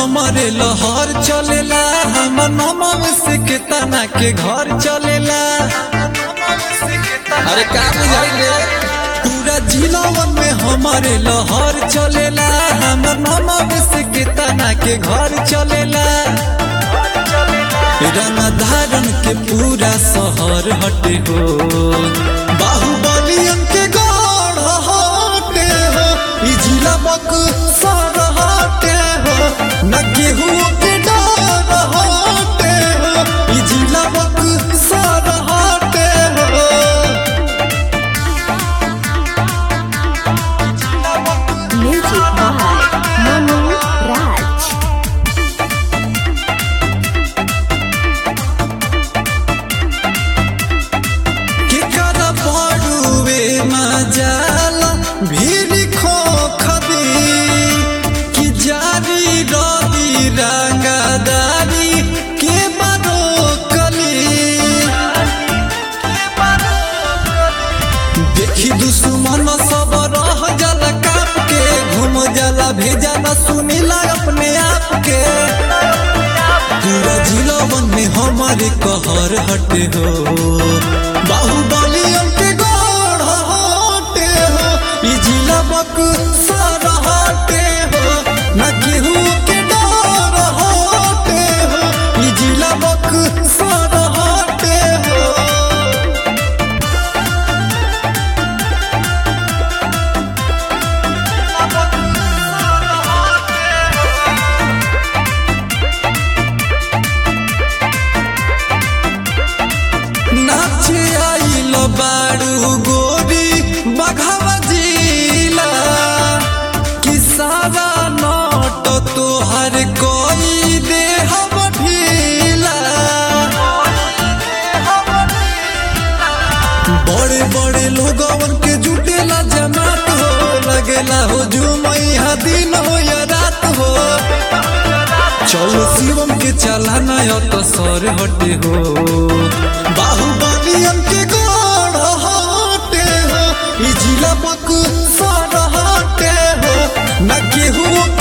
हमारे लहर चलेला हमर नमव से केतना के घर चलेला अरे का बुझाई रे पूरा जिलावन में हमारे लहर चलेला हमर नमव से केतना के घर चलेला रंग धारण के पूरा शहर हटे हो बाहुबलियन के गढ़ हटे हो ई जिला बक सर हटे हो न केहू के डर हटे हो ई जिला बक सर हटे हो Music by Manu Raj. केकर पड़ुए मजाल भीड़ खो खदी कि जारी रवि रंगदारी के बरो कली देखी दुश्मन सब रह जल काप के घूम जला भेजा न सुनिला अपने आप के पूरा जिलावन में हमारे कहर हटे हो बाहुबलियन के गढ़ हटे हो ई जिला बक सर हटे हो न केहू के डर हटे हो ई जिला बक सर हटे हो नाचे आइल बारू गोरी बघावा जिला किसावा नट तोहर कोई दे हम ढीला बड़े बड़े लोगवन के जुटेला जमात हो लगेला हो जुमैया दिन हो या रात हो चलो शिवम के चलाना या तो सर हटे हो बाहुबलियन के गढ़ हटे हो ई जिला बक सर हटे हो न केहू